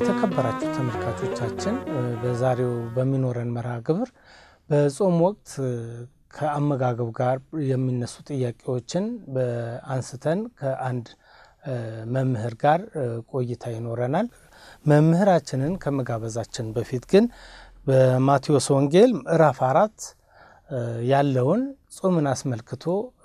የተከበራችሁ ተመልካቾቻችን በዛሬው በሚኖረን መርሃ ግብር በጾም ወቅት ከአመጋገብ ጋር የሚነሱ ጥያቄዎችን አንስተን ከአንድ መምህር ጋር ቆይታ ይኖረናል። መምህራችንን ከመጋበዛችን በፊት ግን በማቴዎስ ወንጌል ምዕራፍ አራት ያለውን ጾምን አስመልክቶ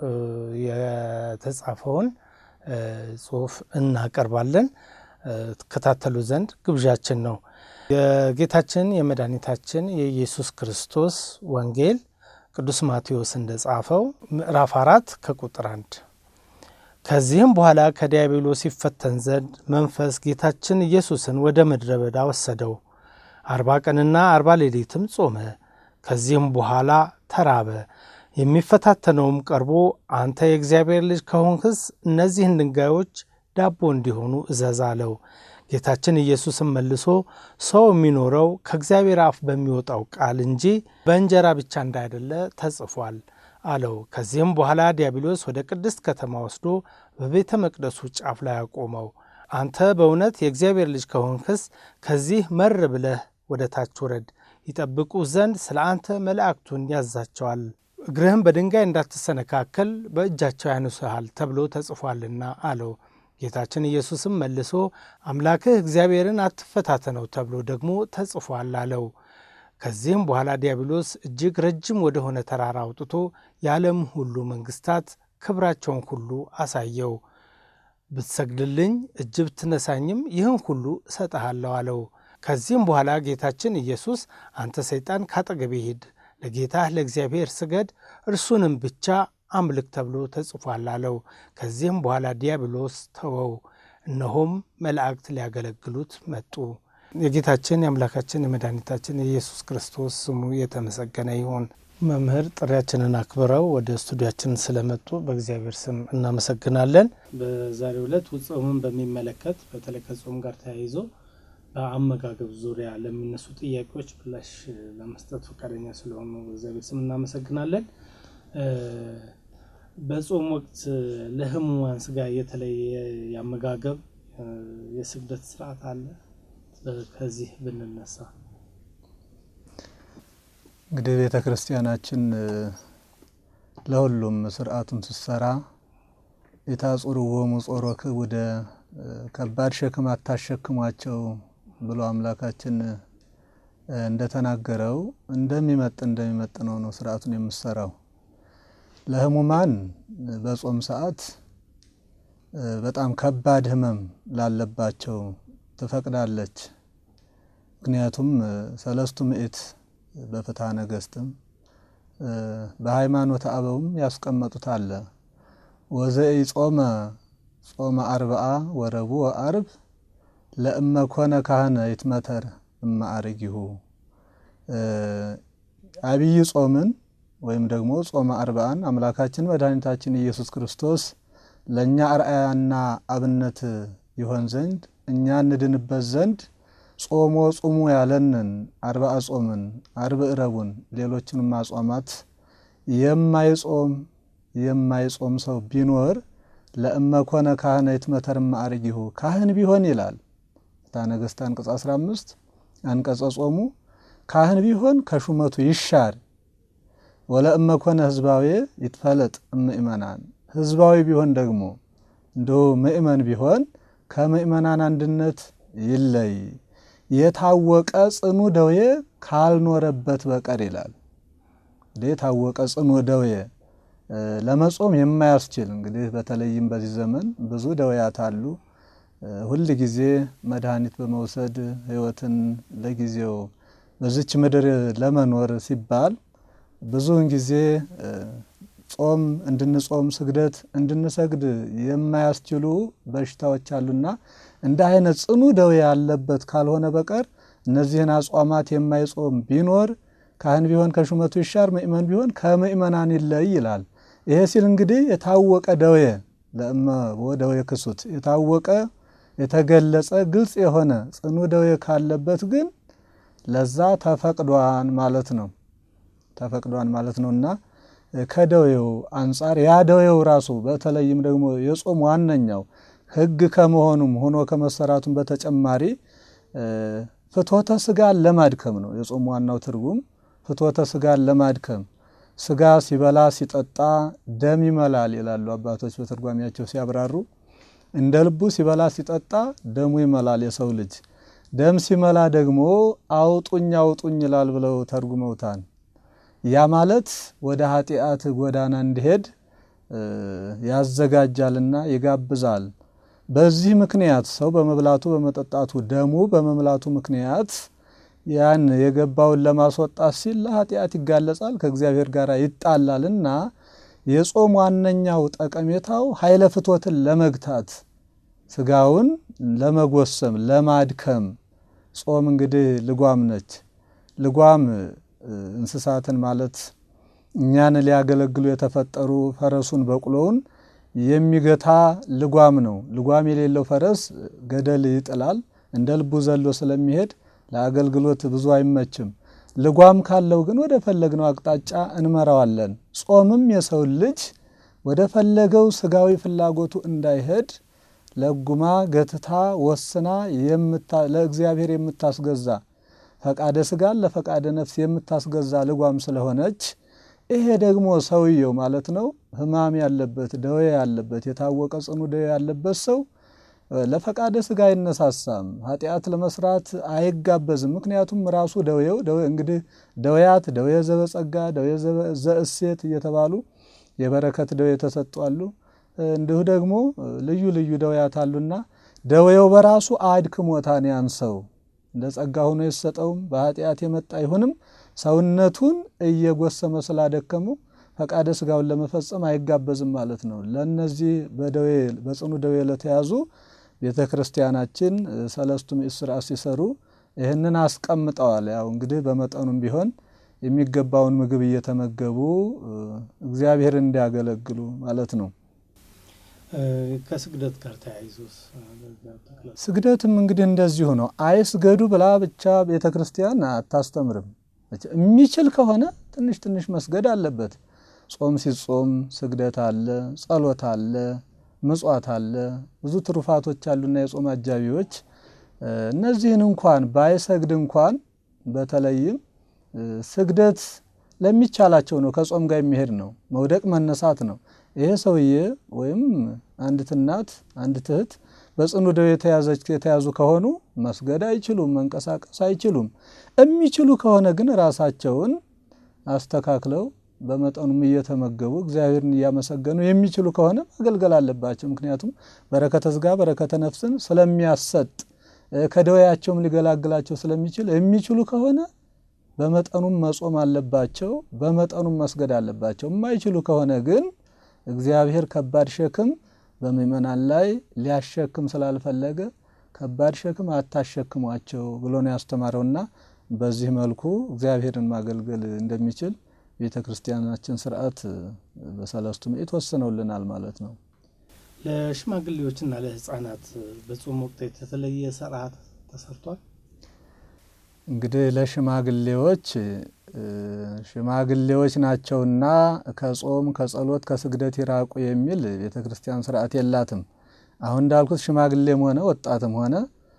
የተጻፈውን ጽሑፍ እናቀርባለን። ትከታተሉ ዘንድ ግብዣችን ነው። የጌታችን የመድኃኒታችን የኢየሱስ ክርስቶስ ወንጌል ቅዱስ ማቴዎስ እንደጻፈው ምዕራፍ አራት ከቁጥር አንድ ከዚህም በኋላ ከዲያብሎስ ይፈተን ዘንድ መንፈስ ጌታችን ኢየሱስን ወደ ምድረ በዳ ወሰደው። አርባ ቀንና አርባ ሌሊትም ጾመ። ከዚህም በኋላ ተራበ። የሚፈታተነውም ቀርቦ አንተ የእግዚአብሔር ልጅ ከሆንክስ እነዚህን ድንጋዮች ዳቦ እንዲሆኑ እዘዝ አለው። ጌታችን ኢየሱስም መልሶ ሰው የሚኖረው ከእግዚአብሔር አፍ በሚወጣው ቃል እንጂ በእንጀራ ብቻ እንዳይደለ ተጽፏል አለው። ከዚህም በኋላ ዲያብሎስ ወደ ቅድስት ከተማ ወስዶ በቤተ መቅደሱ ጫፍ ላይ አቆመው። አንተ በእውነት የእግዚአብሔር ልጅ ከሆንክስ ከዚህ መር ብለህ ወደ ታች ውረድ፣ ይጠብቁ ዘንድ ስለ አንተ መላእክቱን ያዛቸዋል፣ እግርህም በድንጋይ እንዳትሰነካከል በእጃቸው ያነሱሃል ተብሎ ተጽፏልና አለው። ጌታችን ኢየሱስም መልሶ አምላክህ እግዚአብሔርን አትፈታተነው ተብሎ ደግሞ ተጽፏል አለው። ከዚህም በኋላ ዲያብሎስ እጅግ ረጅም ወደሆነ ተራራ አውጥቶ የዓለም ሁሉ መንግስታት ክብራቸውን ሁሉ አሳየው። ብትሰግድልኝ እጅ ብትነሳኝም ይህን ሁሉ እሰጥሃለሁ አለው። ከዚህም በኋላ ጌታችን ኢየሱስ አንተ ሰይጣን ካጠገቤ ሂድ፣ ለጌታህ ለእግዚአብሔር ስገድ፣ እርሱንም ብቻ አምልክ ተብሎ ተጽፏል አለው። ከዚህም በኋላ ዲያብሎስ ተወው፣ እነሆም መላእክት ሊያገለግሉት መጡ። የጌታችን የአምላካችን የመድኃኒታችን የኢየሱስ ክርስቶስ ስሙ የተመሰገነ ይሁን። መምህር ጥሪያችንን አክብረው ወደ ስቱዲያችን ስለመጡ በእግዚአብሔር ስም እናመሰግናለን። በዛሬው ዕለት ጾምን በሚመለከት በተለይ ከጾም ጋር ተያይዞ በአመጋገብ ዙሪያ ለሚነሱ ጥያቄዎች ምላሽ ለመስጠት ፈቃደኛ ስለሆኑ በእግዚአብሔር ስም እናመሰግናለን። በጾም ወቅት ለሕሙማን ስጋ የተለየ የአመጋገብ የስግደት ስርዓት አለ። ከዚህ ብንነሳ እንግዲህ ቤተ ክርስቲያናችን ለሁሉም ስርዓቱን ስትሰራ የታጹርዎሙ ጾሮክ ወደ ከባድ ሸክም አታሸክሟቸው ብሎ አምላካችን እንደተናገረው እንደሚመጥ እንደሚመጥነው ነው ስርዓቱን የምሰራው። ለህሙማን በጾም ሰዓት በጣም ከባድ ህመም ላለባቸው ትፈቅዳለች። ምክንያቱም ሰለስቱ ምዕት በፍትሐ ነገሥትም በሃይማኖተ አበውም ያስቀመጡት አለ። ወዘኢ ጾመ ጾመ አርብዓ ወረቡዕ ወአርብ ለእመ ኮነ ካህነ ይትመተር እመ አርጊሁ አብይ ጾምን ወይም ደግሞ ጾመ አርብዓን አምላካችን መድኃኒታችን ኢየሱስ ክርስቶስ ለእኛ አርአያና አብነት ይሆን ዘንድ እኛ እንድንበት ዘንድ ጾሞ ጹሙ ያለንን አርብዓ ጾምን አርብ ረቡን ሌሎችንም አጽዋማት የማይጾም የማይጾም ሰው ቢኖር ለእመ ኮነ ካህነ ይትመተር እመ አርጊሁ ካህን ቢሆን ይላል ፍትሐ ነገሥት አንቀጽ 15 አንቀጸ ጾሙ ካህን ቢሆን ከሹመቱ ይሻር ወለእመ ኮነ ህዝባዊ ይትፈለጥ እምእመናን ህዝባዊ ቢሆን ደግሞ እንዲሁ ምእመን ቢሆን ከምእመናን አንድነት ይለይ የታወቀ ጽኑ ደዌ ካልኖረበት በቀር ይላል። እንግዲህ የታወቀ ጽኑ ደዌ ለመጾም የማያስችል እንግዲህ በተለይም በዚህ ዘመን ብዙ ደዌያት አሉ። ሁል ጊዜ መድኃኒት በመውሰድ ህይወትን ለጊዜው በዚች ምድር ለመኖር ሲባል ብዙውን ጊዜ ጾም እንድንጾም ስግደት እንድንሰግድ የማያስችሉ በሽታዎች አሉና እንደ አይነት ጽኑ ደዌ ያለበት ካልሆነ በቀር እነዚህን አጽዋማት የማይጾም ቢኖር ካህን ቢሆን ከሹመቱ ይሻር፣ ምእመን ቢሆን ከምእመናን ይለይ ይላል። ይሄ ሲል እንግዲህ የታወቀ ደዌ ለእመ ደዌ ክሱት የታወቀ የተገለጸ ግልጽ የሆነ ጽኑ ደዌ ካለበት ግን ለዛ ተፈቅዷን ማለት ነው ተፈቅዷን ማለት ነው እና ከደዌው አንጻር ያ ደዌው ራሱ በተለይም ደግሞ የጾም ዋነኛው ሕግ ከመሆኑም ሆኖ ከመሰራቱም በተጨማሪ ፍትወተ ስጋን ለማድከም ነው። የጾም ዋናው ትርጉም ፍትወተ ስጋን ለማድከም ስጋ ሲበላ ሲጠጣ ደም ይመላል ይላሉ አባቶች በትርጓሚያቸው ሲያብራሩ። እንደ ልቡ ሲበላ ሲጠጣ ደሙ ይመላል የሰው ልጅ። ደም ሲመላ ደግሞ አውጡኝ አውጡኝ ይላል ብለው ተርጉመውታል። ያ ማለት ወደ ኃጢአት ጎዳና እንዲሄድ ያዘጋጃልና ይጋብዛል። በዚህ ምክንያት ሰው በመብላቱ በመጠጣቱ ደሙ በመምላቱ ምክንያት ያን የገባውን ለማስወጣት ሲል ለኃጢአት ይጋለጻል፣ ከእግዚአብሔር ጋር ይጣላልና የጾም ዋነኛው ጠቀሜታው ኃይለ ፍትወትን ለመግታት ስጋውን ለመጎሰም ለማድከም። ጾም እንግዲህ ልጓም ነች። ልጓም እንስሳትን ማለት እኛን ሊያገለግሉ የተፈጠሩ ፈረሱን በቅሎውን የሚገታ ልጓም ነው። ልጓም የሌለው ፈረስ ገደል ይጥላል። እንደ ልቡ ዘሎ ስለሚሄድ ለአገልግሎት ብዙ አይመችም። ልጓም ካለው ግን ወደ ፈለግነው አቅጣጫ እንመራዋለን። ጾምም የሰውን ልጅ ወደ ፈለገው ስጋዊ ፍላጎቱ እንዳይሄድ ለጉማ ገትታ ወስና ለእግዚአብሔር የምታስገዛ ፈቃደ ስጋን ለፈቃደ ነፍስ የምታስገዛ ልጓም ስለሆነች ይሄ ደግሞ ሰውየው ማለት ነው ሕማም ያለበት ደዌ ያለበት የታወቀ ጽኑ ደዌ ያለበት ሰው ለፈቃደ ስጋ አይነሳሳም፣ ኃጢአት ለመስራት አይጋበዝም። ምክንያቱም ራሱ ደዌው እንግዲህ ደዌያት ደዌ ዘበጸጋ፣ ደዌ ዘእሴት እየተባሉ የበረከት ደዌ ተሰጧሉ። እንዲሁ ደግሞ ልዩ ልዩ ደዌያት አሉና ደዌው በራሱ አድክሞታን ያን ሰው እንደ ጸጋ ሆኖ የሰጠውም በኃጢአት የመጣ ይሁንም ሰውነቱን እየጎሰመ ስላደከመው ፈቃደ ስጋውን ለመፈጸም አይጋበዝም ማለት ነው። ለእነዚህ በደዌ በጽኑ ደዌ ለተያዙ ቤተ ክርስቲያናችን ሰለስቱ ምዕት ስርዓት ሲሰሩ ይህንን አስቀምጠዋል። ያው እንግዲህ በመጠኑም ቢሆን የሚገባውን ምግብ እየተመገቡ እግዚአብሔር እንዲያገለግሉ ማለት ነው። ከስግደት ጋር ተያይዞ ስግደትም እንግዲህ እንደዚሁ ነው። አይስገዱ ብላ ብቻ ቤተ ክርስቲያን አታስተምርም። የሚችል ከሆነ ትንሽ ትንሽ መስገድ አለበት። ጾም ሲጾም ስግደት አለ፣ ጸሎት አለ፣ ምጽዋት አለ፣ ብዙ ትሩፋቶች አሉና የጾም አጃቢዎች እነዚህን እንኳን ባይሰግድ እንኳን በተለይም ስግደት ለሚቻላቸው ነው። ከጾም ጋር የሚሄድ ነው። መውደቅ መነሳት ነው። ይሄ ሰውዬ ወይም አንዲት እናት አንዲት እህት በጽኑ ደዌ የተያዙ ከሆኑ መስገድ አይችሉም፣ መንቀሳቀስ አይችሉም። የሚችሉ ከሆነ ግን ራሳቸውን አስተካክለው በመጠኑም እየተመገቡ እግዚአብሔርን እያመሰገኑ የሚችሉ ከሆነ ማገልገል አለባቸው። ምክንያቱም በረከተ ስጋ በረከተ ነፍስን ስለሚያሰጥ ከደዌያቸውም ሊገላግላቸው ስለሚችል የሚችሉ ከሆነ በመጠኑም መጾም አለባቸው፣ በመጠኑም መስገድ አለባቸው። የማይችሉ ከሆነ ግን እግዚአብሔር ከባድ ሸክም በምእመናን ላይ ሊያሸክም ስላልፈለገ ከባድ ሸክም አታሸክሟቸው ብሎ ነው ያስተማረውና በዚህ መልኩ እግዚአብሔርን ማገልገል እንደሚችል ቤተ ክርስቲያናችን ስርዓት በሰለስቱ ምዕት ወስነውልናል ማለት ነው። ለሽማግሌዎችና ለሕፃናት በጾም ወቅት የተለየ ስርዓት ተሰርቷል። እንግዲህ ለሽማግሌዎች ሽማግሌዎች ናቸውና ከጾም ከጸሎት ከስግደት ይራቁ የሚል ቤተ ክርስቲያን ስርዓት የላትም። አሁን እንዳልኩት ሽማግሌም ሆነ ወጣትም ሆነ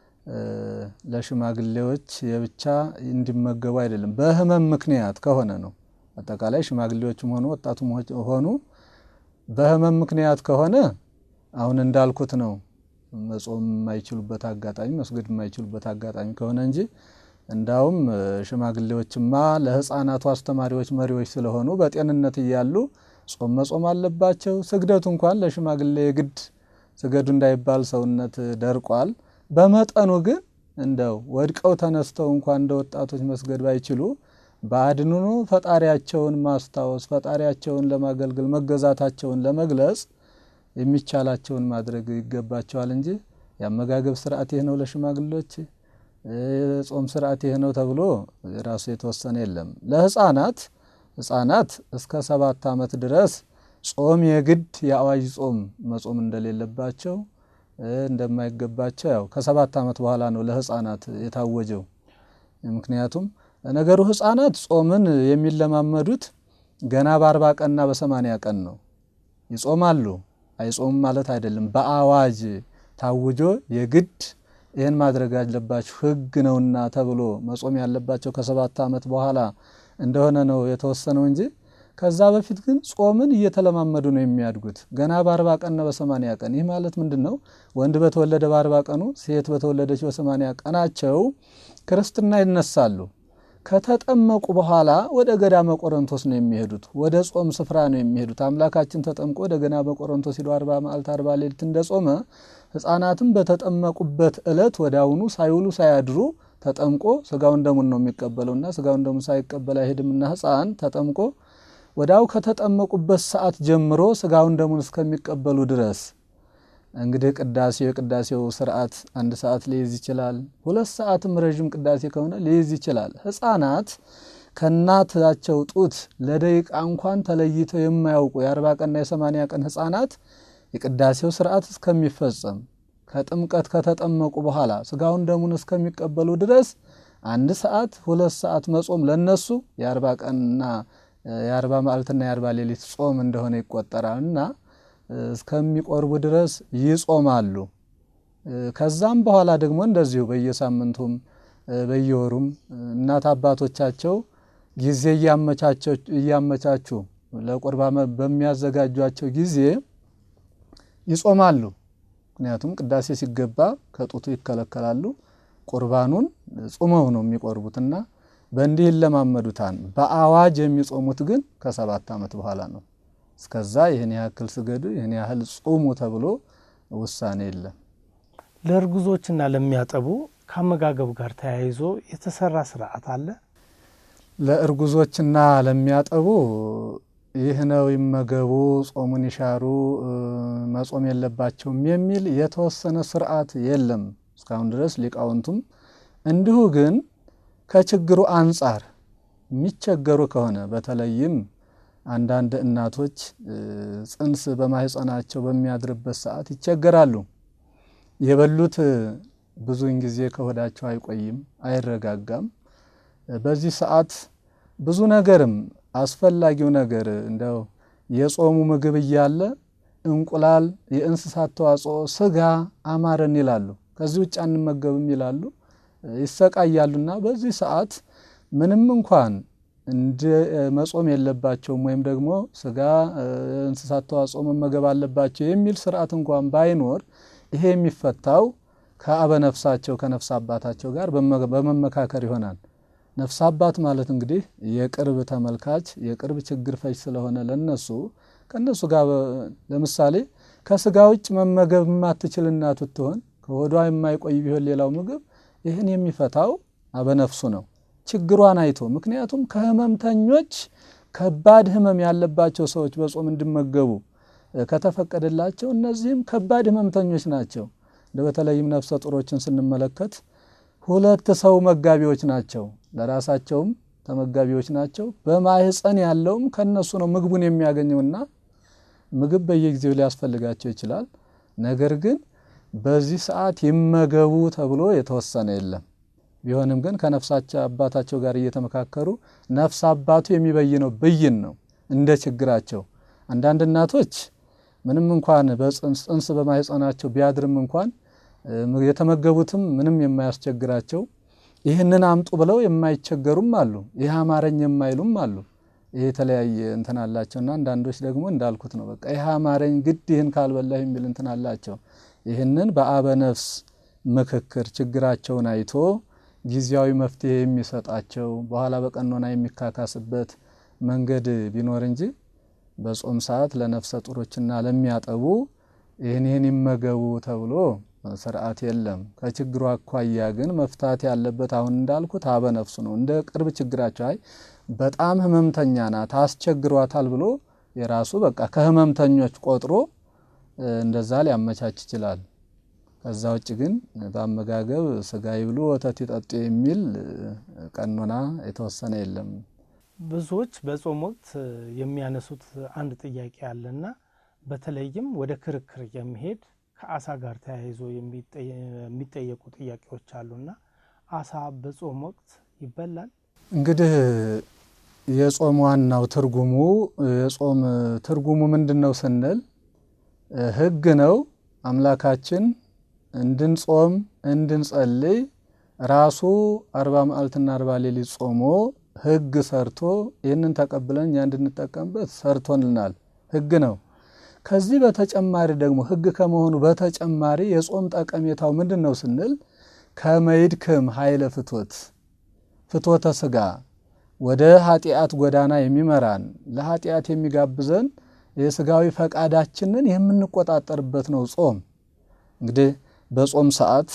ለሽማግሌዎች የብቻ እንዲመገቡ አይደለም፣ በህመም ምክንያት ከሆነ ነው። አጠቃላይ ሽማግሌዎችም ሆኑ ወጣቱም ሆኑ በህመም ምክንያት ከሆነ አሁን እንዳልኩት ነው። መጾም የማይችሉበት አጋጣሚ መስገድ የማይችሉበት አጋጣሚ ከሆነ እንጂ እንዳውም ሽማግሌዎችማ ለህፃናቱ አስተማሪዎች፣ መሪዎች ስለሆኑ በጤንነት እያሉ ጾም መጾም አለባቸው። ስግደቱ እንኳን ለሽማግሌ ግድ ስገዱ እንዳይባል ሰውነት ደርቋል። በመጠኑ ግን እንደው ወድቀው ተነስተው እንኳን እንደ ወጣቶች መስገድ ባይችሉ በአድንኖ ፈጣሪያቸውን ማስታወስ ፈጣሪያቸውን ለማገልገል መገዛታቸውን ለመግለጽ የሚቻላቸውን ማድረግ ይገባቸዋል እንጂ የአመጋገብ ስርዓት ይህ ነው ለሽማግሌዎች የጾም ስርዓት ይህ ነው ተብሎ ራሱ የተወሰነ የለም። ለህፃናት ህፃናት እስከ ሰባት ዓመት ድረስ ጾም የግድ የአዋጅ ጾም መጾም እንደሌለባቸው እንደማይገባቸው ያው ከሰባት ዓመት በኋላ ነው ለህፃናት የታወጀው። ምክንያቱም ነገሩ ህፃናት ጾምን የሚለማመዱት ገና በአርባ ቀንና በሰማንያ ቀን ነው። ይጾማሉ አይጾምም ማለት አይደለም። በአዋጅ ታውጆ የግድ ይህን ማድረግ አለባችሁ ሕግ ነውና ተብሎ መጾም ያለባቸው ከሰባት ዓመት በኋላ እንደሆነ ነው የተወሰነው እንጂ ከዛ በፊት ግን ጾምን እየተለማመዱ ነው የሚያድጉት። ገና በአርባ ቀንና በሰማንያ ቀን ይህ ማለት ምንድን ነው? ወንድ በተወለደ በአርባ ቀኑ ሴት በተወለደች በሰማንያ ቀናቸው ክርስትና ይነሳሉ። ከተጠመቁ በኋላ ወደ ገዳመ ቆሮንቶስ ነው የሚሄዱት። ወደ ጾም ስፍራ ነው የሚሄዱት። አምላካችን ተጠምቆ ወደ ገዳመ ቆሮንቶስ ሂዶ አርባ መዓልት አርባ ሌሊት እንደጾመ ሕፃናትም በተጠመቁበት ዕለት ወደ አሁኑ ሳይውሉ ሳያድሩ ተጠምቆ ስጋውን ደሙን ነው የሚቀበለውና ስጋውን ደሙን ሳይቀበል አይሄድምና ሕፃን ተጠምቆ ወዳው ከተጠመቁበት ሰዓት ጀምሮ ስጋውን ደሙን እስከሚቀበሉ ድረስ እንግዲህ ቅዳሴው የቅዳሴው ስርዓት አንድ ሰዓት ሊይዝ ይችላል። ሁለት ሰዓትም ረዥም ቅዳሴ ከሆነ ሊይዝ ይችላል። ሕፃናት ከእናታቸው ጡት ለደቂቃ እንኳን ተለይተው የማያውቁ የአርባ ቀንና የሰማንያ ቀን ሕፃናት የቅዳሴው ስርዓት እስከሚፈጸም ከጥምቀት ከተጠመቁ በኋላ ስጋውን ደሙን እስከሚቀበሉ ድረስ አንድ ሰዓት ሁለት ሰዓት መጾም ለነሱ የአርባ ቀንና የአርባ መዓልትና የአርባ ሌሊት ጾም እንደሆነ ይቆጠራል እና እስከሚቆርቡ ድረስ ይጾማሉ። ከዛም በኋላ ደግሞ እንደዚሁ በየሳምንቱም በየወሩም እናት አባቶቻቸው ጊዜ እያመቻቹ ለቁርባን በሚያዘጋጇቸው ጊዜ ይጾማሉ። ምክንያቱም ቅዳሴ ሲገባ ከጡቱ ይከለከላሉ። ቁርባኑን ጾመው ነው የሚቆርቡትና በእንዲህ ይለማመዱታል። በአዋጅ የሚጾሙት ግን ከሰባት ዓመት በኋላ ነው። እስከዛ ይህን ያክል ስገዱ፣ ይህን ያህል ጹሙ ተብሎ ውሳኔ የለም። ለእርጉዞችና ለሚያጠቡ ከአመጋገብ ጋር ተያይዞ የተሰራ ስርዓት አለ። ለእርጉዞችና ለሚያጠቡ ይህ ነው ይመገቡ፣ ጾሙን ይሻሩ፣ መጾም የለባቸውም የሚል የተወሰነ ስርዓት የለም እስካሁን ድረስ ሊቃውንቱም። እንዲሁ ግን ከችግሩ አንጻር የሚቸገሩ ከሆነ በተለይም አንዳንድ እናቶች ጽንስ በማህፀናቸው በሚያድርበት ሰዓት ይቸገራሉ። የበሉት ብዙውን ጊዜ ከሆዳቸው አይቆይም፣ አይረጋጋም። በዚህ ሰዓት ብዙ ነገርም አስፈላጊው ነገር እንደው የጾሙ ምግብ እያለ እንቁላል፣ የእንስሳት ተዋጽኦ፣ ስጋ አማረን ይላሉ። ከዚህ ውጭ አንመገብም ይላሉ፣ ይሰቃያሉና በዚህ ሰዓት ምንም እንኳን እንደ መጾም የለባቸውም ወይም ደግሞ ስጋ እንስሳት ተዋጽኦ መመገብ አለባቸው የሚል ስርዓት እንኳን ባይኖር ይሄ የሚፈታው ከአበነፍሳቸው ከነፍስ አባታቸው ጋር በመመካከር ይሆናል። ነፍስ አባት ማለት እንግዲህ የቅርብ ተመልካች የቅርብ ችግር ፈች ስለሆነ ለነሱ ከእነሱ ጋር ለምሳሌ ከስጋ ውጭ መመገብ የማትችል እናት ብትሆን ከሆዷ የማይቆይ ቢሆን ሌላው ምግብ ይህን የሚፈታው አበነፍሱ ነው ችግሯን አይቶ ምክንያቱም ከህመምተኞች ከባድ ህመም ያለባቸው ሰዎች በጾም እንዲመገቡ ከተፈቀደላቸው እነዚህም ከባድ ህመምተኞች ናቸው። በተለይም ነፍሰ ጡሮችን ስንመለከት ሁለት ሰው መጋቢዎች ናቸው። ለራሳቸውም ተመጋቢዎች ናቸው። በማህፀን ያለውም ከነሱ ነው ምግቡን የሚያገኘውና ምግብ በየጊዜው ሊያስፈልጋቸው ይችላል። ነገር ግን በዚህ ሰዓት ይመገቡ ተብሎ የተወሰነ የለም። ቢሆንም ግን ከነፍሳቸው አባታቸው ጋር እየተመካከሩ ነፍስ አባቱ የሚበይነው ብይን ነው እንደ ችግራቸው። አንዳንድ እናቶች ምንም እንኳን በጽንስ በማህፀናቸው ቢያድርም እንኳን የተመገቡትም ምንም የማያስቸግራቸው ይህንን አምጡ ብለው የማይቸገሩም አሉ። ይህ አማረኝ የማይሉም አሉ። ይህ የተለያየ እንትን አላቸውና አንዳንዶች ደግሞ እንዳልኩት ነው። በቃ ይህ አማረኝ ግድ ይህን ካልበላሁ የሚል እንትን አላቸው። ይህንን በአበነፍስ ምክክር ችግራቸውን አይቶ ጊዜያዊ መፍትሄ የሚሰጣቸው በኋላ በቀኖና የሚካካስበት መንገድ ቢኖር እንጂ በጾም ሰዓት ለነፍሰ ጡሮችና ለሚያጠቡ ይህን ይህን ይመገቡ ተብሎ ስርዓት የለም። ከችግሩ አኳያ ግን መፍታት ያለበት አሁን እንዳልኩት አበነፍሱ ነው። እንደ ቅርብ ችግራቸው አይ በጣም ህመምተኛ ናት አስቸግሯታል ብሎ የራሱ በቃ ከህመምተኞች ቆጥሮ እንደዛ ሊያመቻች ይችላል። ከዛ ውጭ ግን በአመጋገብ ስጋ ይብሉ ወተት ይጠጡ የሚል ቀኖና የተወሰነ የለም። ብዙዎች በጾም ወቅት የሚያነሱት አንድ ጥያቄ አለና በተለይም ወደ ክርክር የሚሄድ ከአሳ ጋር ተያይዞ የሚጠየቁ ጥያቄዎች አሉና አሳ በጾም ወቅት ይበላል? እንግዲህ የጾም ዋናው ትርጉሙ የጾም ትርጉሙ ምንድን ነው ስንል ሕግ ነው። አምላካችን እንድንጾም እንድንጸልይ ራሱ አርባ መዓልትና አርባ ሌሊት ጾሞ ሕግ ሰርቶ ይህንን ተቀብለን እኛ እንድንጠቀምበት ሰርቶልናል። ሕግ ነው። ከዚህ በተጨማሪ ደግሞ ሕግ ከመሆኑ በተጨማሪ የጾም ጠቀሜታው ምንድን ነው ስንል ከመይድክም ኃይለ ፍቶት ፍቶተ ስጋ ወደ ኃጢአት ጎዳና የሚመራን ለኃጢአት የሚጋብዘን የስጋዊ ፈቃዳችንን የምንቆጣጠርበት ነው ጾም። እንግዲህ በጾም ሰዓት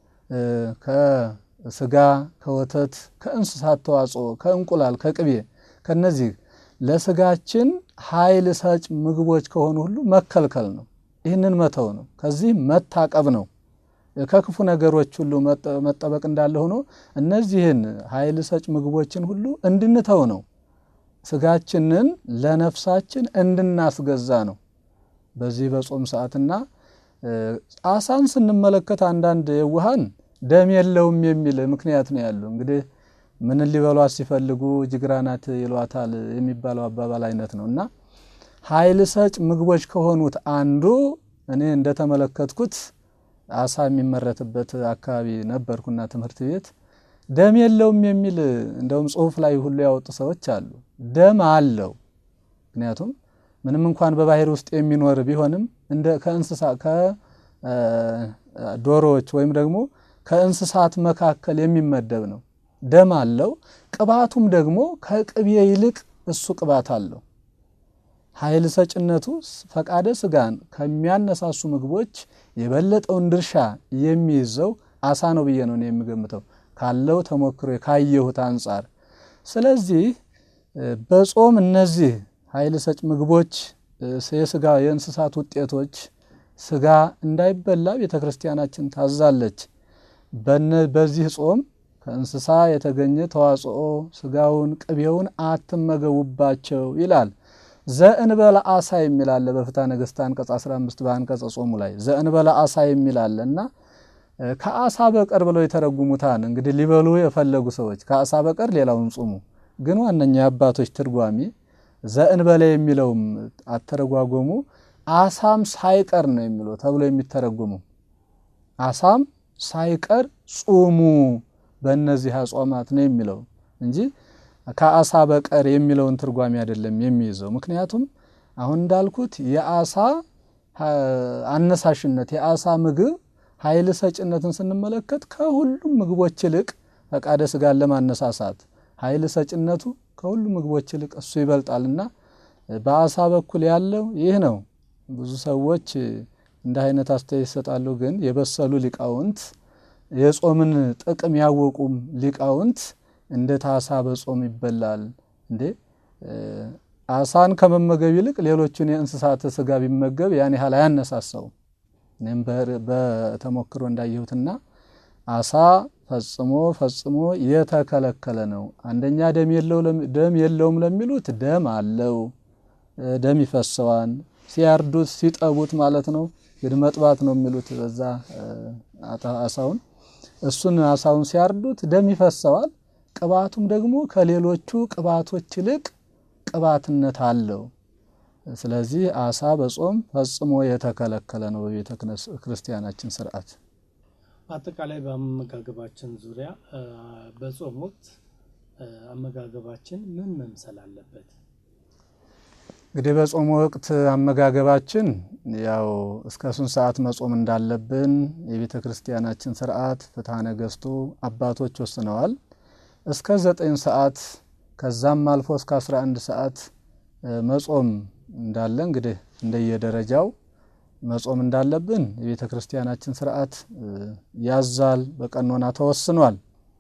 ከስጋ ከወተት ከእንስሳት ተዋጽኦ ከእንቁላል ከቅቤ ከነዚህ ለስጋችን ኃይል ሰጭ ምግቦች ከሆኑ ሁሉ መከልከል ነው። ይህንን መተው ነው። ከዚህ መታቀብ ነው። ከክፉ ነገሮች ሁሉ መጠበቅ እንዳለ ሆኖ እነዚህን ኃይል ሰጭ ምግቦችን ሁሉ እንድንተው ነው። ስጋችንን ለነፍሳችን እንድናስገዛ ነው። በዚህ በጾም ሰዓትና አሳን ስንመለከት አንዳንድ የዋሃን ደም የለውም የሚል ምክንያት ነው ያለው። እንግዲህ ምን ሊበሏት ሲፈልጉ ጅግራ ናት ይሏታል የሚባለው አባባል አይነት ነው እና ኃይል ሰጭ ምግቦች ከሆኑት አንዱ እኔ እንደተመለከትኩት አሳ የሚመረትበት አካባቢ ነበርኩና ትምህርት ቤት ደም የለውም የሚል እንደውም ጽሑፍ ላይ ሁሉ ያወጡ ሰዎች አሉ። ደም አለው። ምክንያቱም ምንም እንኳን በባህር ውስጥ የሚኖር ቢሆንም እንደ ከእንስሳ ከዶሮዎች ወይም ደግሞ ከእንስሳት መካከል የሚመደብ ነው። ደም አለው። ቅባቱም ደግሞ ከቅቤ ይልቅ እሱ ቅባት አለው። ኃይል ሰጭነቱ ፈቃደ ስጋን ከሚያነሳሱ ምግቦች የበለጠውን ድርሻ የሚይዘው አሳ ነው ብዬ ነው የምገምተው ካለው ተሞክሮ ካየሁት አንጻር። ስለዚህ በጾም እነዚህ ኃይል ሰጭ ምግቦች የስጋ የእንስሳት ውጤቶች ስጋ እንዳይበላ ቤተ ክርስቲያናችን ታዛለች። በዚህ ጾም ከእንስሳ የተገኘ ተዋጽኦ ስጋውን፣ ቅቤውን አትመገቡባቸው ይላል። ዘእንበለ አሳ የሚላለ በፍትሐ ነገሥት አንቀጽ 15 በአንቀጸ ጾሙ ላይ ዘእንበለ አሳ የሚላለ እና ከአሳ በቀር ብለው የተረጉሙታን እንግዲህ ሊበሉ የፈለጉ ሰዎች ከአሳ በቀር ሌላውን ጹሙ። ግን ዋነኛ የአባቶች ትርጓሜ ዘእንበለ የሚለውም አተረጓጎሙ አሳም ሳይቀር ነው የሚለው ተብሎ የሚተረጉሙ አሳም ሳይቀር ጹሙ በእነዚህ አጽዋማት ነው የሚለው እንጂ ከአሳ በቀር የሚለውን ትርጓሜ አይደለም የሚይዘው። ምክንያቱም አሁን እንዳልኩት የአሳ አነሳሽነት የአሳ ምግብ ኃይል ሰጭነትን ስንመለከት ከሁሉም ምግቦች ይልቅ ፈቃደ ስጋን ለማነሳሳት ኃይል ሰጭነቱ ከሁሉም ምግቦች ይልቅ እሱ ይበልጣልና በአሳ በኩል ያለው ይህ ነው። ብዙ ሰዎች እንደ አይነት አስተያየት ይሰጣሉ። ግን የበሰሉ ሊቃውንት የጾምን ጥቅም ያወቁም ሊቃውንት እንዴት አሳ በጾም ይበላል እንዴ? አሳን ከመመገብ ይልቅ ሌሎቹን የእንስሳት ስጋ ቢመገብ ያን ያህል አያነሳሳውም። እኔም በተሞክሮ እንዳየሁትና አሳ ፈጽሞ ፈጽሞ የተከለከለ ነው። አንደኛ ደም የለውም ለሚሉት ደም አለው፣ ደም ይፈሰዋል። ሲያርዱት ሲጠቡት ማለት ነው። እንግዲህ መጥባት ነው የሚሉት በዛ አሳውን እሱን አሳውን ሲያርዱት ደም ይፈሰዋል። ቅባቱም ደግሞ ከሌሎቹ ቅባቶች ይልቅ ቅባትነት አለው። ስለዚህ አሳ በጾም ፈጽሞ የተከለከለ ነው በቤተ ክርስቲያናችን ስርዓት። በአጠቃላይ በአመጋገባችን ዙሪያ በጾም ወቅት አመጋገባችን ምን መምሰል አለበት? እንግዲህ በጾም ወቅት አመጋገባችን ያው እስከ ስንት ሰዓት መጾም እንዳለብን የቤተ ክርስቲያናችን ስርዓት ፍትሐ ነገሥቱ አባቶች ወስነዋል። እስከ ዘጠኝ ሰዓት ከዛም አልፎ እስከ 11 ሰዓት መጾም እንዳለ እንግዲህ እንደየደረጃው መጾም እንዳለብን የቤተ ክርስቲያናችን ስርዓት ያዛል፣ በቀኖና ተወስኗል።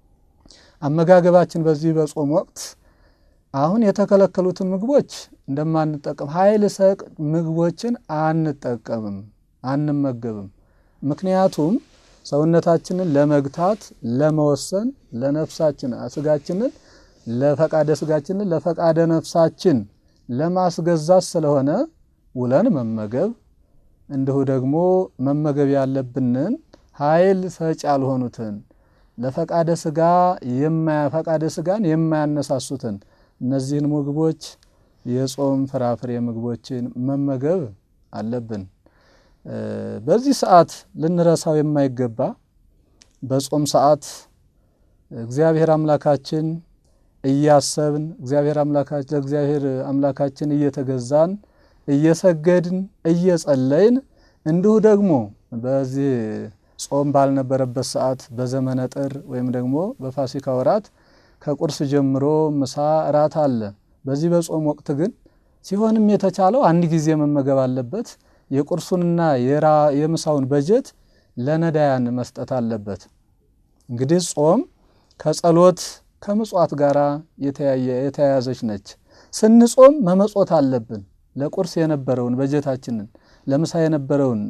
አመጋገባችን በዚህ በጾም ወቅት አሁን የተከለከሉትን ምግቦች እንደማንጠቀም ኃይል ሰጭ ምግቦችን አንጠቀምም፣ አንመገብም። ምክንያቱም ሰውነታችንን ለመግታት ለመወሰን ለነፍሳችን ስጋችንን ለፈቃደ ስጋችንን ለፈቃደ ነፍሳችን ለማስገዛት ስለሆነ ውለን መመገብ እንዲሁ ደግሞ መመገብ ያለብንን ኃይል ሰጭ ያልሆኑትን ለፈቃደ ስጋ ፈቃደ ስጋን የማያነሳሱትን እነዚህን ምግቦች የጾም ፍራፍሬ ምግቦችን መመገብ አለብን። በዚህ ሰዓት ልንረሳው የማይገባ በጾም ሰዓት እግዚአብሔር አምላካችን እያሰብን እግዚአብሔር አምላካችን ለእግዚአብሔር አምላካችን እየተገዛን እየሰገድን እየጸለይን እንዲሁ ደግሞ በዚህ ጾም ባልነበረበት ሰዓት በዘመነ ጥር ወይም ደግሞ በፋሲካ ወራት ከቁርስ ጀምሮ ምሳ፣ እራት አለ። በዚህ በጾም ወቅት ግን ሲሆንም የተቻለው አንድ ጊዜ መመገብ አለበት። የቁርሱንና የምሳውን በጀት ለነዳያን መስጠት አለበት። እንግዲህ ጾም ከጸሎት ከምጽዋት ጋር የተያያዘች ነች። ስንጾም መመጾት አለብን። ለቁርስ የነበረውን በጀታችንን ለምሳ የነበረውን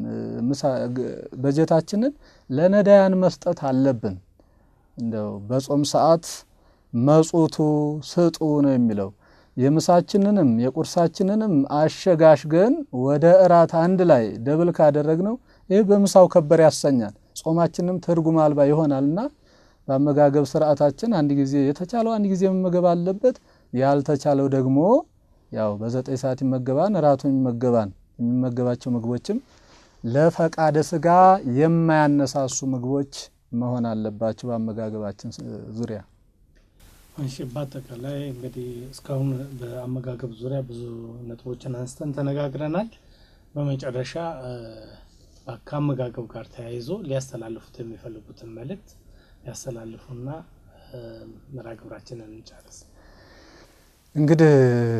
በጀታችንን ለነዳያን መስጠት አለብን። እንደው በጾም ሰዓት መጹቱ ስጡ ነው የሚለው። የምሳችንንም የቁርሳችንንም አሸጋሽገን ወደ እራት አንድ ላይ ደብል ካደረግነው ይህ በምሳው ከበር ያሰኛል። ጾማችንም ትርጉም አልባ ይሆናልና በአመጋገብ ስርዓታችን አንድ ጊዜ የተቻለው አንድ ጊዜ መመገብ አለበት። ያልተቻለው ደግሞ ያው በዘጠኝ ሰዓት ይመገባን እራቱን ይመገባን። የሚመገባቸው ምግቦችም ለፈቃደ ስጋ የማያነሳሱ ምግቦች መሆን አለባቸው በአመጋገባችን ዙሪያ። እሺ፣ በአጠቃላይ እንግዲህ እስካሁን በአመጋገብ ዙሪያ ብዙ ነጥቦችን አንስተን ተነጋግረናል። በመጨረሻ ከአመጋገብ ጋር ተያይዞ ሊያስተላልፉት የሚፈልጉትን መልእክት ያስተላልፉና መርሃ ግብራችንን እንጨርስ። እንግዲህ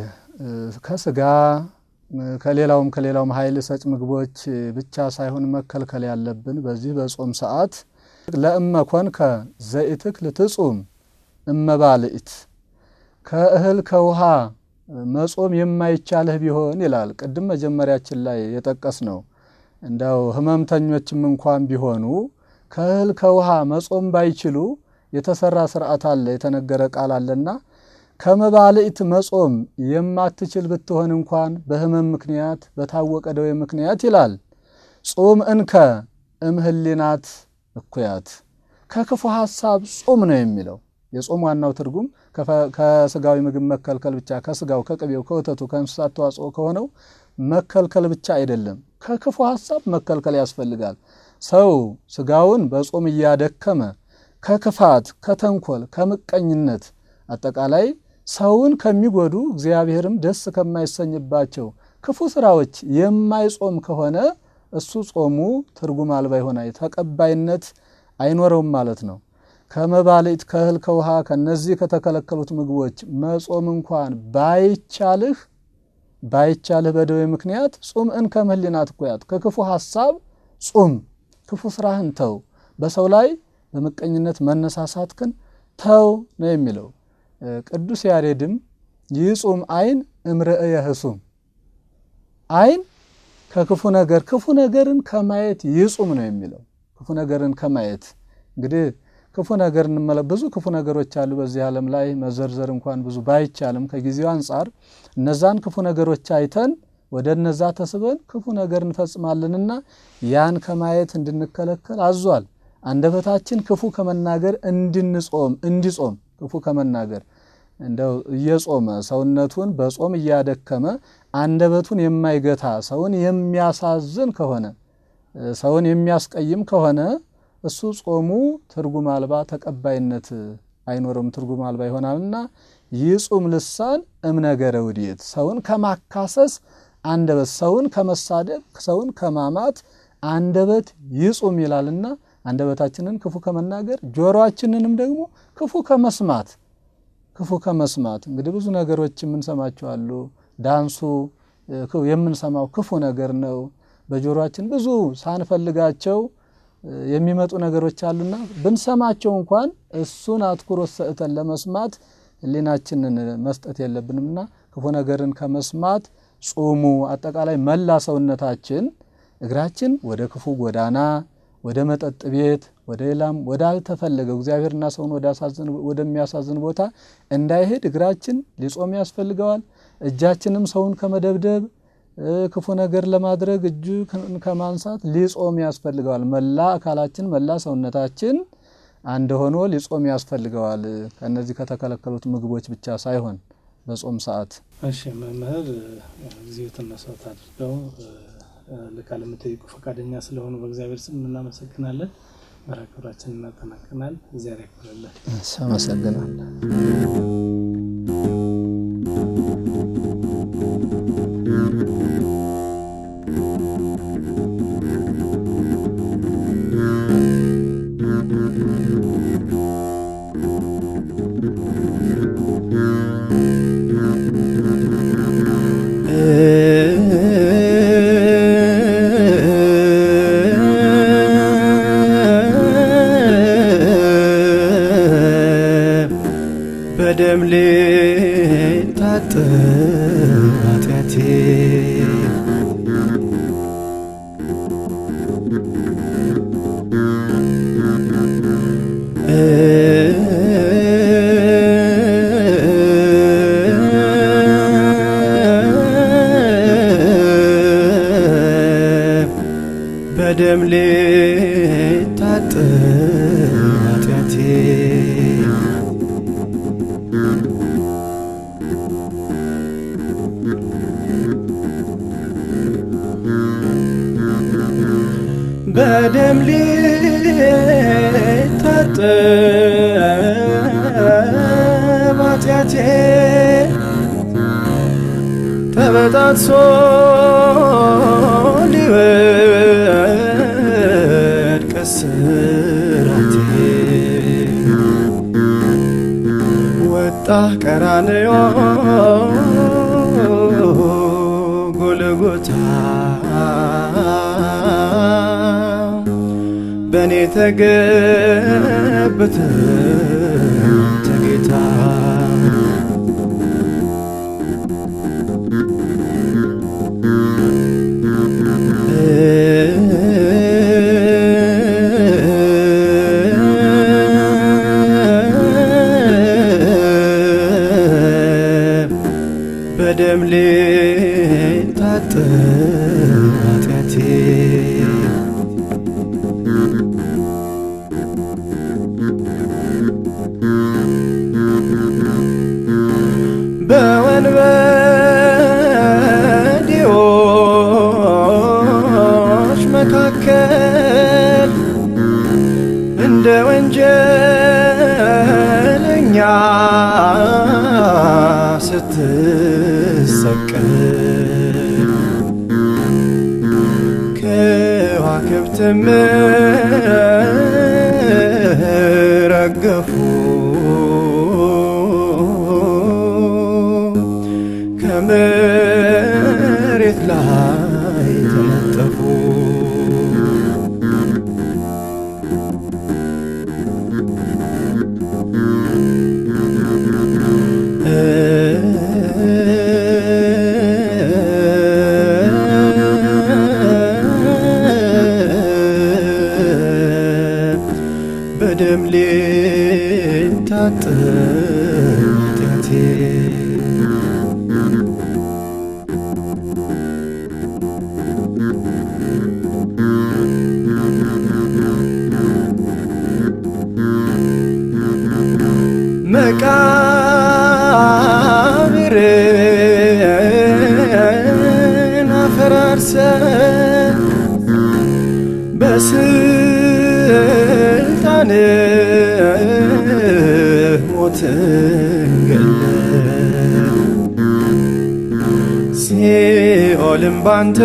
ከስጋ ከሌላውም ከሌላውም ኃይል ሰጭ ምግቦች ብቻ ሳይሆን መከልከል ያለብን በዚህ በጾም ሰዓት ለእመ ኮንከ ዘኢትክል ትጹም እመባልኢት ከእህል ከውሃ መጾም የማይቻልህ ቢሆን ይላል። ቅድም መጀመሪያችን ላይ የጠቀስ ነው። እንደው ህመምተኞችም እንኳን ቢሆኑ ከእህል ከውሃ መጾም ባይችሉ የተሰራ ስርዓት አለ፣ የተነገረ ቃል አለና ከመባልኢት መጾም የማትችል ብትሆን እንኳን በህመም ምክንያት በታወቀ ደዌ ምክንያት ይላል ጹም እንከ እምህሊናት እኩያት ከክፉ ሀሳብ ጹም ነው የሚለው። የጾም ዋናው ትርጉም ከስጋዊ ምግብ መከልከል ብቻ ከስጋው ከቅቤው ከወተቱ ከእንስሳት ተዋጽኦ ከሆነው መከልከል ብቻ አይደለም፣ ከክፉ ሀሳብ መከልከል ያስፈልጋል። ሰው ስጋውን በጾም እያደከመ ከክፋት፣ ከተንኮል፣ ከምቀኝነት አጠቃላይ ሰውን ከሚጎዱ እግዚአብሔርም ደስ ከማይሰኝባቸው ክፉ ስራዎች የማይጾም ከሆነ እሱ ጾሙ ትርጉም አልባ ይሆናል፣ ተቀባይነት አይኖረውም ማለት ነው። ከመባልዕት ከእህል ከውሃ ከነዚህ ከተከለከሉት ምግቦች መጾም እንኳን ባይቻልህ ባይቻልህ በደዌ ምክንያት ጹም እንከ እምህሊናት እኩያት ከክፉ ሀሳብ ጹም፣ ክፉ ስራህን ተው፣ በሰው ላይ በምቀኝነት መነሳሳትክን ተው ነው የሚለው። ቅዱስ ያሬድም ይጹም አይን እምርእየ ህሱም አይን ከክፉ ነገር ክፉ ነገርን ከማየት ይጹም ነው የሚለው። ክፉ ነገርን ከማየት እንግዲህ ክፉ ነገር እንመለ ብዙ ክፉ ነገሮች አሉ በዚህ ዓለም ላይ መዘርዘር እንኳን ብዙ ባይቻልም ከጊዜው አንጻር እነዛን ክፉ ነገሮች አይተን ወደ እነዛ ተስበን ክፉ ነገር እንፈጽማለንና ያን ከማየት እንድንከለከል አዟል። አንደበታችን ክፉ ከመናገር እንድንጾም እንዲጾም ክፉ ከመናገር እንደው እየጾመ ሰውነቱን በጾም እያደከመ አንደበቱን የማይገታ ሰውን የሚያሳዝን ከሆነ ሰውን የሚያስቀይም ከሆነ እሱ ጾሙ ትርጉም አልባ ተቀባይነት አይኖረውም፣ ትርጉም አልባ ይሆናልና ይጹም ልሳን እምነገረ ውድየት ሰውን ከማካሰስ አንደበት፣ ሰውን ከመሳደብ፣ ሰውን ከማማት አንደበት ይጹም ይላልና አንደበታችንን ክፉ ከመናገር ጆሮአችንንም ደግሞ ክፉ ከመስማት ክፉ ከመስማት እንግዲህ ብዙ ነገሮች የምንሰማቸው አሉ። ዳንሱ የምንሰማው ክፉ ነገር ነው። በጆሮአችን ብዙ ሳንፈልጋቸው የሚመጡ ነገሮች አሉና ብንሰማቸው እንኳን እሱን አትኩሮት ሰጥተን ለመስማት ሕሊናችንን መስጠት የለብንምና ክፉ ነገርን ከመስማት ጹሙ። አጠቃላይ መላ ሰውነታችን እግራችን ወደ ክፉ ጎዳና፣ ወደ መጠጥ ቤት፣ ወደ ሌላም ወዳልተፈለገው እግዚአብሔርና ሰውን ወደሚያሳዝን ቦታ እንዳይሄድ እግራችን ሊጾም ያስፈልገዋል። እጃችንም ሰውን ከመደብደብ ክፉ ነገር ለማድረግ እጁ ከማንሳት ሊጾም ያስፈልገዋል። መላ አካላችን መላ ሰውነታችን አንድ ሆኖ ሊጾም ያስፈልገዋል። ከእነዚህ ከተከለከሉት ምግቦች ብቻ ሳይሆን በጾም ሰዓት። እሺ መምህር ጊዜዎትን መስዋዕት አድርገው ለቃለ መጠይቁ ፈቃደኛ ስለሆኑ በእግዚአብሔር ስም እናመሰግናለን። መርሃ ግብራችን እናጠናቀናል። እግዚአብሔር ያክብርልን። አመሰግናለሁ። በደም ልታጠብ ኃጢአቴ በደም ልታጠብ ኃጢአቴ በደም ሊታጠብ ኃጢአቴ ተበጣጥሶ ሊወድቅ እስራቴ ወጣህ ቀራንዮ ጎልጎታ በእኔ ተገብተ ተጌታ በደም ልታጠብ ኃጢአቴ በወንበዴዎች መካከል እንደ ወንጀለኛ ስትሰቀል ከዋክብትም ረገፉ ከመሬት ላይ ተነጠፉ በደም ልታጠብ ኃጢአቴ መቃብርን አፈራርሰ በስልጣን ሞትን ገለ ሲኦልም ባንተ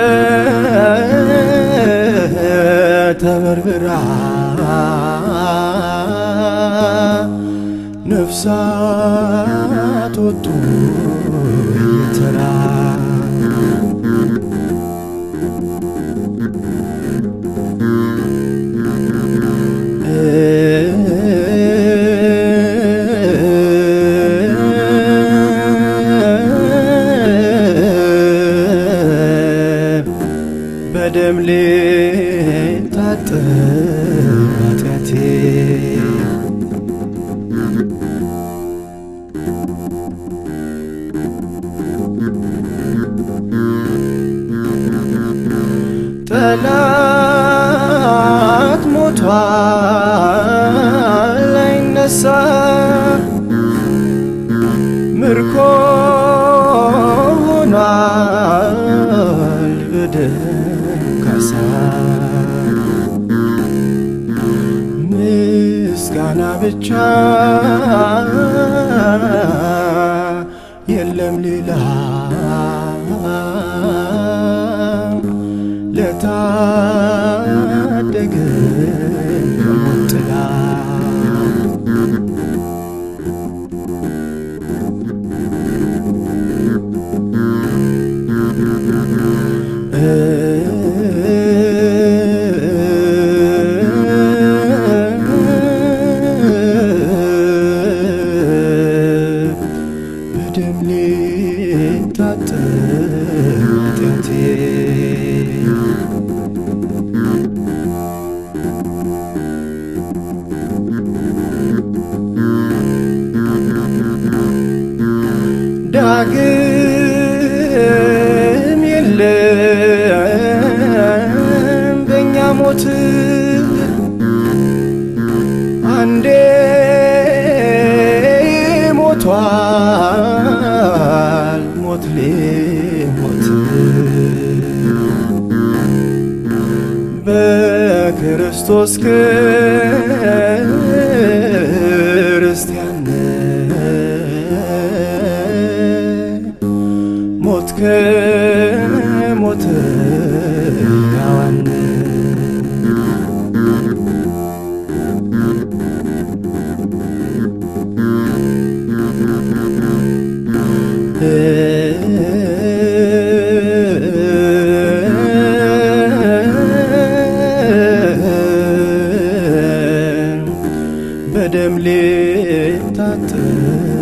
ተበርብራ ነፍሳት ወጡ እየተራ በደም ልታጠብ ኃጢአቴ ጠላት ሞቷል አይነሳ ምርኮ ሆኗል በደል ምስጋና ብቻ የለም ሌላ ለታደገ ሞት ጥላ በደም ሊታጠብ ኃጢአቴ ዳግም የለም በእኛ ሞት አንዴ ሞቷል ሞት ሊሞት በክርስቶስ ክርስቲያን ሞት ከሞት ያዋን በደም ሊታጠብ